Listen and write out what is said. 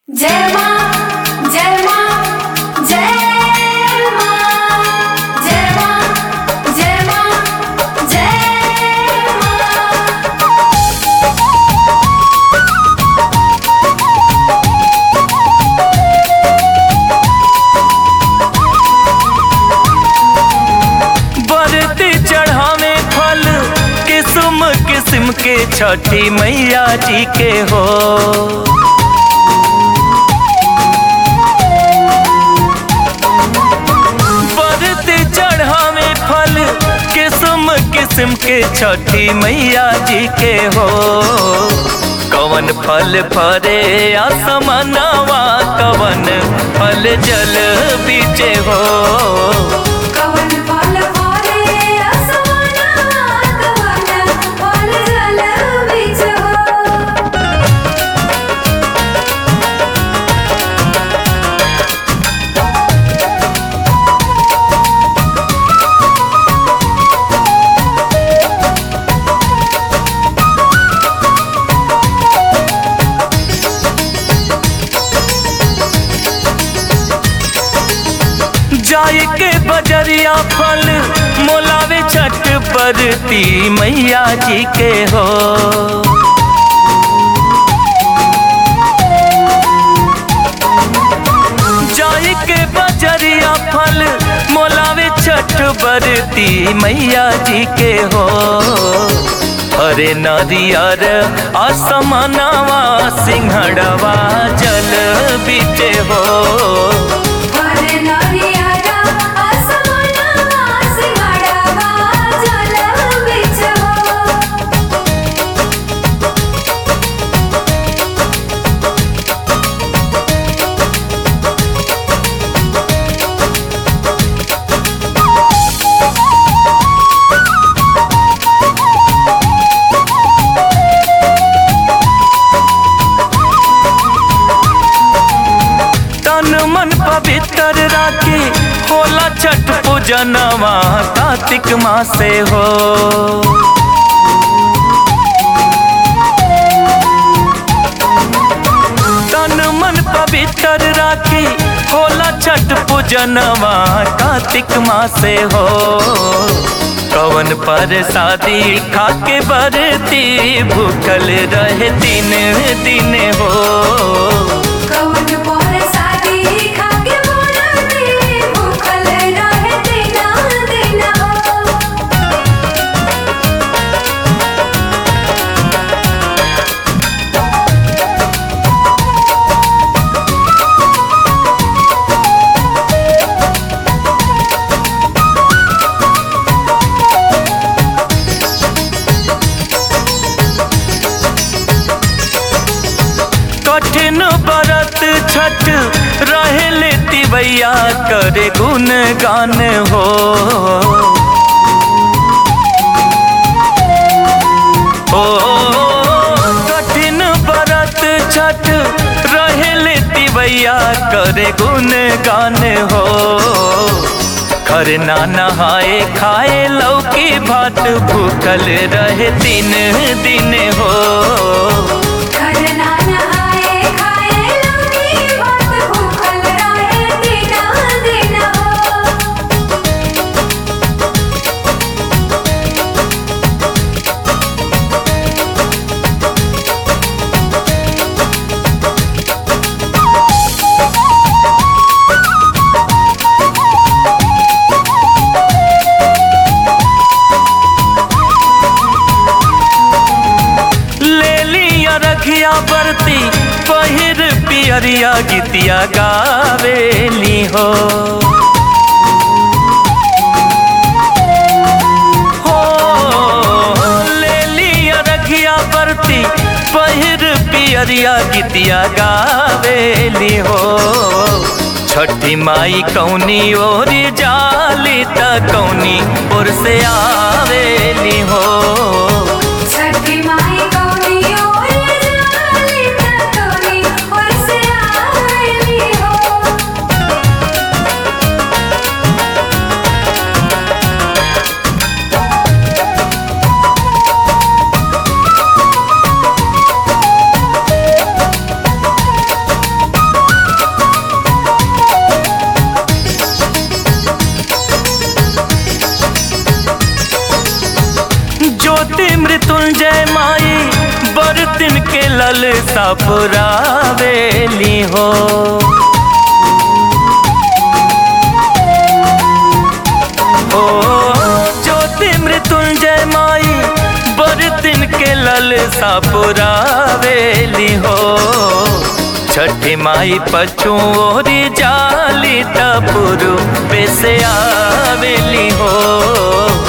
जय मां जय मां जय मां जय मां जय मां जय मां बरती चढ़ावे फल किस्म किस्म के छठी मैया जी के हो बरती चढ़ावे फल किस्म किस्म के छठी मैया जी के हो कवन फल फरे आसमनवा कवन फल जल बीचे हो कवन फल फले असमाना कवन फल जल बीच हो जाय के बजरिया फल मोलावे छठ बरती मैया जी के हो जाय के बजरिया फल मोलावे छठ बरती मैया जी के हो हरे नदियर आसमानवा सिंहड़वा जल बीचे हो फल नरियारा असमाना सिंगाड़वा जल बीच हो तन मन पवित्र राखी होला छठ पूजनवा कार्तिक मासे हो तन मन पवित्र राखी होला छठ पूजनवा कार्तिक मासे हो कवन पर शादी खाके बरती भूखल रहे दिन दिन हो कवन पर शादी खाके मोरती भूखल रहे दिना दिना हो कठिन बरत छठ रहे लेती भैया करे गुण गान हो ओ कठिन बरत छठ रहे लेती भैया करे गुण गान हो खर ना नहाए खाए लौकी भात भूखल रहे दिन दिन हो करना नहाए खाए लौकी भात भूखल रहे दिना दिना हो ले लिया रखिया बरती पहिर पियरिया गीतिया गावेली हो हो ले लिया रखिया बरती पहिर पियरिया गीतिया गावेली हो छठी माई कौनी ओरी जाली त कौनी ओर से आवेली हो छठी माई कौनी ओर जाली तकोनी और से आईली हो ओ सापुरावेली हो ओ ज्योति मृत्युंजय माई बर दिन के लल सापुरावेली हो छठी माई पचुओरी जाली तपुरु पे से आवेली हो